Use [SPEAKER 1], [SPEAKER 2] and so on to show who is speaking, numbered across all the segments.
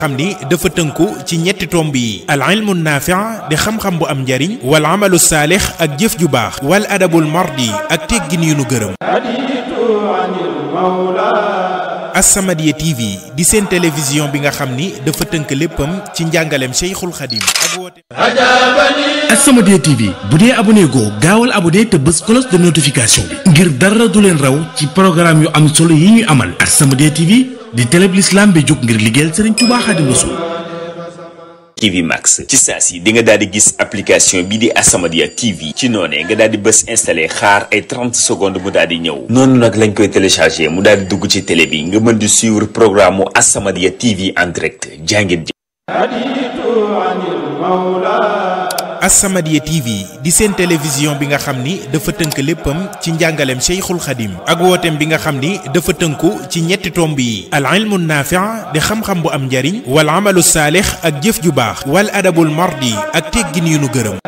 [SPEAKER 1] xam ni dafa tënku ci ñetti tomb yi al ilmu naafi' di xam-xam bu am njariñ wal amalu saalix ak jëf ju baax wal adabul mardi ak teggin yu nu gërëm As-Samadiyya TV di seen télévision bi nga xam ni dafa tënk léppam ci njàngaleem Cheikhul Khadim ak woote
[SPEAKER 2] As-Samadiyya TV bu dee abonné goo gaawal abonné te bës cloche de notification bi ngir dara du leen raw ci programme yu am solo yi ñuy amal As-Samadiyya TV di télé bi l'islam bi jóg ngir liggéeyal Serigne Touba Khadim Rassoul
[SPEAKER 3] TV Max ci saa si di nga daal di gis application bi di As-Samadiyya TV ci noonee nga daal di bës installé xaar ay 30 secondes mu daal di ñëw noonu nag lañ koy téléchargé mu daal di dugg ci télé bi nga mën di suivre programme mu As-Samadiyya TV en direct jàngeen ji
[SPEAKER 1] As-Samadiyya TV di seen télévision bi nga xam ni dafa tënk léppam ci njàngaleem Cheikhul Khadim ak wooteem bi nga xam ni dafa tënku ci ñetti tomb yi al ilmu naafi' di xam-xam bu am njariñ wal amalu saalix ak jëf ju baax wal adabul mardi ak teggin yu nu gërëm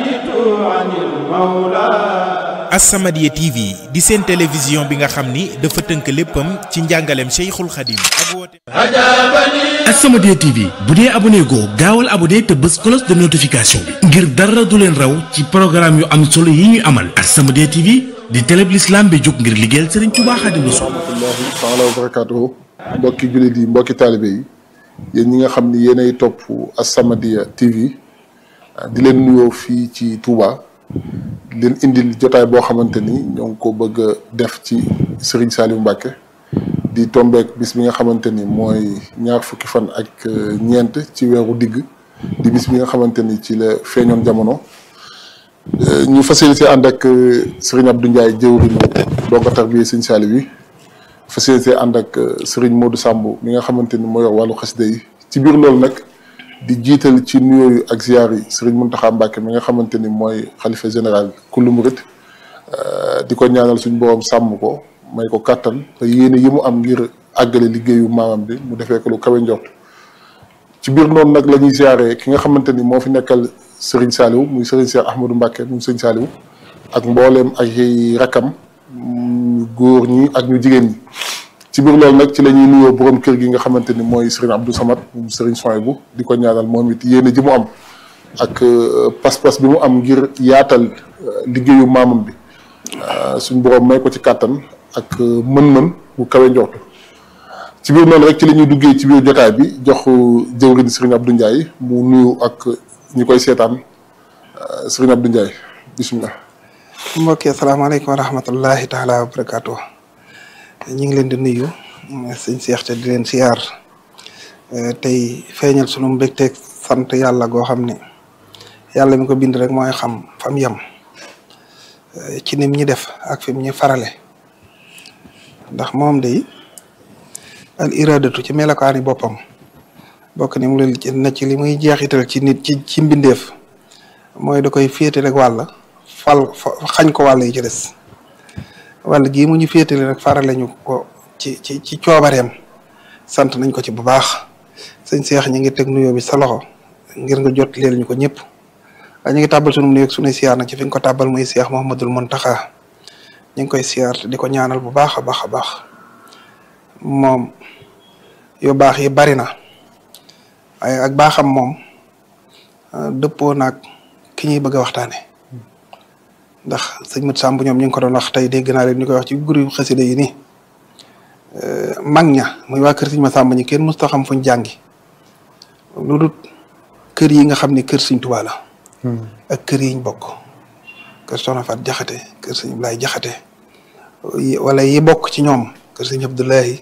[SPEAKER 1] As-Samadiyya TV di seen télévision bi nga xam ni dafa tënk léppam ci njàngaleem Cheikhul Khadim ak wooteem
[SPEAKER 2] As-Samadiyya TV bu dee abonné goo gaawal abonné te bës cloche de notification bi ngir dara du leen raw ci programme yu am solo yi ñuy amal As-Samadiyya TV di télé bi l'islam bi jóg ngir liggéeyal Serigne Touba Khadim Rassoul
[SPEAKER 4] rahmatullahi taala wa barakatuhu mbokki jullit yi mbokki taalibe yi yéen ñi nga xam ni yéenay topp As-Samadiyya TV di leen nuyoo fii ci Touba di leen indil jotaay boo xamante ni ñoo ngi ko bëgg a def ci Serigne Saliou Mbacké di tombeek bis bi nga xamante ni mooy ñaar fukki fan ak ñeent ci weeru digg di bis bi nga xamante ni ci la feeñoon jamono ñu facilité ànd ak Serigne Abdou Ndiaye jëwriñ donga tarbiya Serigne Saliou bi facilité ànd ak Serigne Modou Samb mi nga xamante ni moo yor wàllu xasida yi ci biir loolu nag di jiital ci nuyooyu ak ziyaar yi Serigne Mountakha Mbacké mi nga xamante ni mooy xalifa général kullu murit di ko ñaanal suñu borom sàmm ko may ko kàttan te yéene yi mu am ngir àggale liggéeyu maamam bi mu defee ko lu kawe njort ci biir noonu nag la ñuy ziyaare ki nga xamante ni moo fi nekkal Serigne Saliou muy Serigne Cheikh Ahmadou Mbacké muy Serigne Saliou ak mbooleem ay rakam góor ñi ak ñu jigéen ñi ci biir loolu nag ci la ñuy nuyoo borom kër gi nga xamante ni mooy Serigne Abdou Samad moom Serigne Souhaïbou di ko ñaanal moom it yéene ji mu am ak pas-pas bi mu am ngir yaatal liggéeyu maamam bi suñ borom may ko ci kàttan ak mën-mën bu kawe njortu ci biir noonu rek ci la ñuy duggee ci biir jotaay bi jox jëwriñ Serigne Abdou Ndiaye mu nuyu ak ñi koy seetaan Serigne Abdou Ndiaye bisimilah.
[SPEAKER 5] mbokki asalaamaaleykum wa rahmatullahi taala wa barakaatu ñu ngi leen di nuyu sëñ Seex te di leen siyaar tey feeñal sunu mbégteeg sant yàlla goo xam ne yàlla mi ko bind rek mooy xam fam yem ci nim ñi def ak fi mu ñu farale ndax moom day al iradatu ci melokaani boppam bokk ni mu leen na ci li muy jeexital ci nit ci ci mbindeef mooy da koy féete rek wàll fal xañ ko wàll yi ci des wàll gii mu ñu féetale rek farale ñu ko ci ci ci coobareem sant nañ ko ci bu baax sëñ Seex ñu ngi teg nuyoo bi sa loxo ngir nga jot leel ñu ko ñëpp waaye ñu ngi tàbbal sunu nuyoog sunu siyaar nag ci fi nga ko tàbbal muy Seex Muhammadul Muntaxa ñu ngi koy siyaar di ko ñaanal bu baax a baax a baax moom yu baax yi bari na waaye ak baaxam moom dëppoo naag ki ñuy bëgg a waxtaane ndax sëñ Mat Samb ñoom ñu ngi ko doon wax tey dégg naa leen ñu koy wax ci groupe xasida yi nii mag ña muy waa kër sëñ Mat Samb ñi kenn musta xam fuñ jàngi lu dul kër yi nga xam ne kër sëñ Tuubaa la ak kër yiñ bokk kër Soxna Faat Jaxate kër sëñ Ablaay Jaxate wala yi bokk ci ñoom kër sëñ Abdoulahi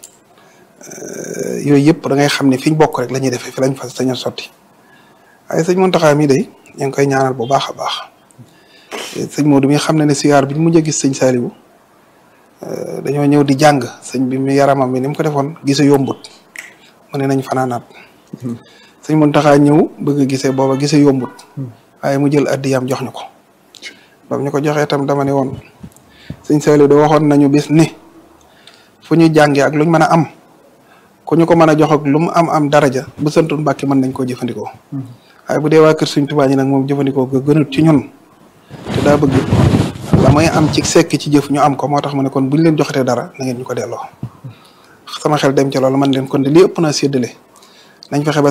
[SPEAKER 5] yooyu yëpp da ngay xam ne fiñ bokk rek la ñuy defee fi lañ fa sañ a sotti waaye sëñ Muntaxa mi day ñu ngi koy ñaanal bu baax a baax sëñ Modou mi xam ne ne siyaar bi ñu mujj a gis sëñ Saliou dañoo ñëw di jàng sëñ bi mi yaramam bi ni mu ko defoon gise yombut mu ne nañ fanaanaat sëñ Muntaxa ñëw bëgg a gisee booba gise yombut waaye mu jël addiyam jox ñu ko bam ñu ko joxee itam dama ne woon sëñ Saliou da waxoon nañu bis ni fu ñuy jàngee ak luñ mën a am ku ñu ko mën a jox ak lu mu am am daraja bu santul Mbàkke mën nañ koo jëfandikoo waaye bu dee waa kër Sëñ Tuubaa ñi nag moom jëfandikoo ko gënut ci ñun te daa bëgg la may am ci sekk ci jëf ñu am ko moo tax mu ne kon buñ leen joxatee dara na ngeen ñu ko delloo sama xel dem ci loolu man leen kon de li ëpp naa séddale nañ fexe ba